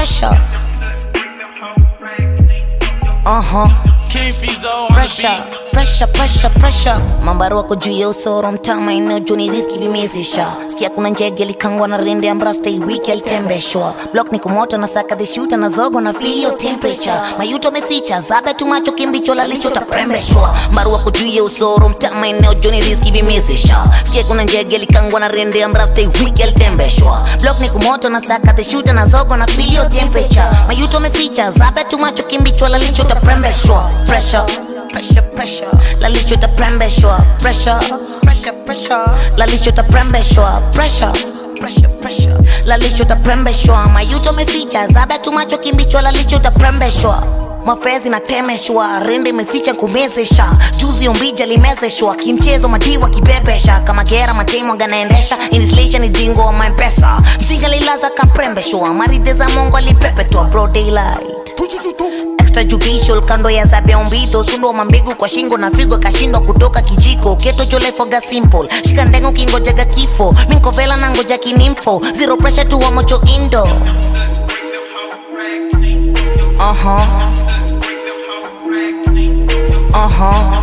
pressure. Uh huh. King Fizo on the Pressure, beat. pressure, pressure, pressure. Mambaru wako juu ya usoro mtama eneo juni riski vimezisha sikia kuna njege likangwa na rende ambra stay week alitembeshwa block ni kumoto na saka the shooter na zogo na feel your temperature mayuto meficha zabe tu macho kimbicho lalisho taprembeshwa mbaru wako juu ya usoro mtama eneo juni riski vimezisha sikia kuna njege likangwa na rende ambra stay week alitembeshwa block ni kumoto na saka the shooter na zogo na feel your temperature mayuto meficha zabe tu macho kimbicho lalisho taprembeshwa pressure pressure pressure lalisho taprembeshwa pressure pressure pressure lalisho taprembeshwa pressure pressure pressure lalisho taprembeshwa mayuto meficha zabe tu macho kimbichwa lalisho taprembeshwa mafezi na temeshwa rende imeficha kumezesha juzi umbija limezeshwa kimchezo madiwa kibebesha kama gera matemo ganaendesha inislisha ni jingo wa mampesa msinga lilaza kaprembeshwa maridhe za mongo alipepetwa bro daylight extrajudicial kando ya zabia umbito sundo mambigu kwa shingo na figo kashindwa kutoka kijiko keto cholefoga simple shika ndengo kingojaga kifo minkovela na ngoja kinimfo zero pressure tu wa mocho indo uh-huh. Uh-huh.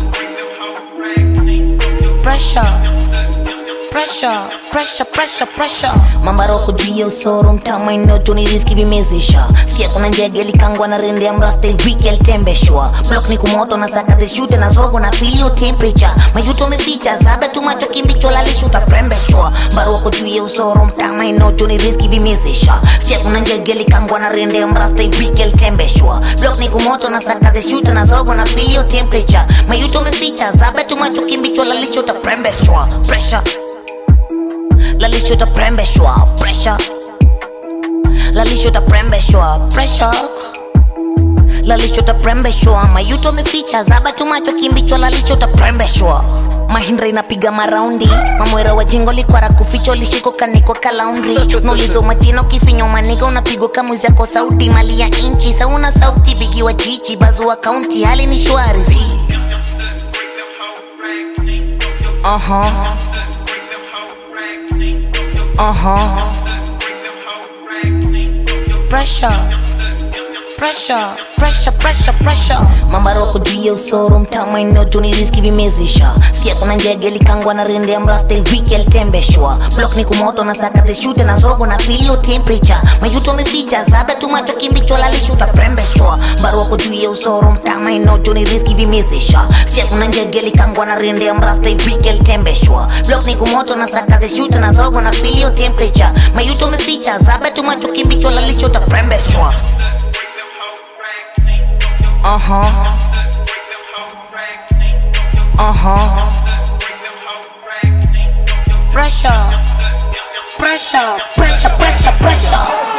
Pressure pressure pressure pressure pressure mambaroko juu ya usoro mtama inotoni riski vimezesha sikia kuna njege likangwa na rende ya mraste wiki alitembeshwa blok ni kumoto na saka the shooter na zogo na filio temperature mayuto meficha zabe tu macho kimbicho lalisho utaprembeshwa mbaroko juu ya usoro mtama inotoni riski vimezesha sikia kuna njege likangwa na rende ya mraste wiki alitembeshwa blok ni kumoto na saka the shooter na zogo na filio temperature mayuto meficha zabe tu macho kimbicho lalisho utaprembeshwa pressure lalisho taprembeshwa pressure lalisho taprembeshwa pressure lalisho taprembeshwa mayuto meficha zaba tu macho kimbichwa lalisho taprembeshwa mahindra inapiga maraundi mamwera wa jingo likwara kuficho lishiko kaniko kalaundri nulizo majina ukifinywa maniga unapigwa kamuzi yako sauti mali ya inchi sauna sauti bigiwa chichi bazua kaunti hali ni shwari uh-huh. Uh-huh. Pressure. Pressure, pressure, pressure, pressure. mambaroko juu ya usoro mtama inotoni riski vimezesha sikia kuna njege likangwa na rende ya mraste wiki alitembeshwa blok ni kumoto na saka the shooter na zogo na filio temperature mayuto meficha zabe tu macho kimbicho lalisho utaprembeshwa mbaroko juu ya usoro mtama inotoni riski vimezesha sikia kuna njege likangwa na rende ya mraste wiki alitembeshwa blok ni kumoto na saka the shooter na zogo na filio temperature mayuto meficha zabe tu macho kimbicho lalisho utaprembeshwa Uh-huh. Uh-huh. Pressure. Pressure, pressure, pressure, pressure.